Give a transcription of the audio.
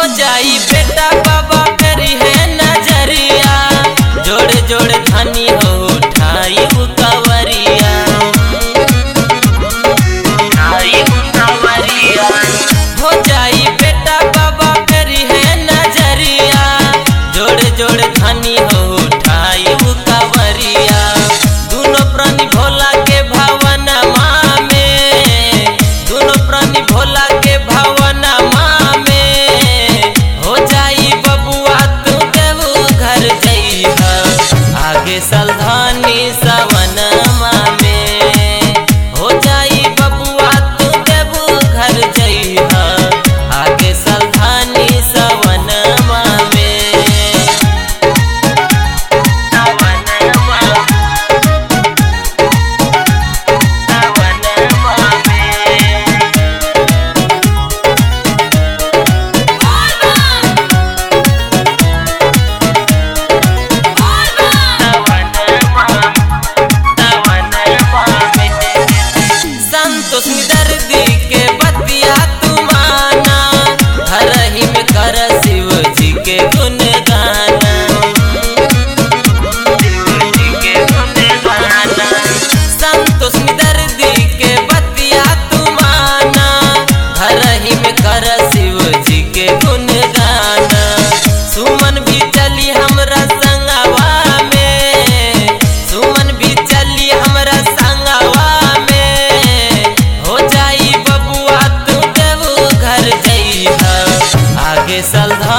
जाई बेटा बाबा करी है नजरिया जोड़े जोड़े धनी हो उठाई कवरिया उठाई कवरिया हो जाई बेटा बाबा करी है नजरिया जोड़े जोड़े धनी हो उठाई कवरिया दोनों प्राणी भोला के भावन में दोनों प्राणी भोला के भावन में हो जाई बबुआ तू देवू घर जइहा आगे सलधानी सवन में हो जाई बबुआ तू देवू घर जइहा आगे सलधानी सवन में सवनमा संतोष दर्दी के बतिया तू माना हर ही में कर शिव जी के गुण गाना संतोष दर्दी के बतिया तू माना हर ही में कर शिव जी के गुण गाना सुमन भी चली हमरा संगवा में सुमन भी चली हमरा संगवा में हो जाई बबुआ तू देवू घर जइहा आगे सलधा